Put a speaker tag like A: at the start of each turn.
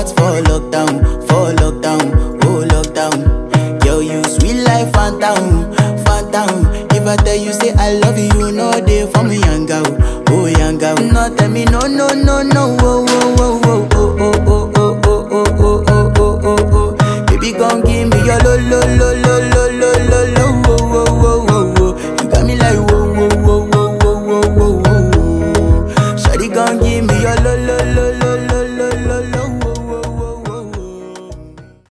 A: heart for lockdown, for lockdown, oh lockdown. Yo, you sweet life, phantom, phantom. If I tell you say I love you, you know they for me young girl, oh young girl. No tell me no, no, no, no, oh, oh, oh, oh, oh, oh, oh, oh, oh, oh, oh, oh, oh, oh, oh. Baby, gon' give me your lo, lo, lo, lo, lo, lo, lo, lo,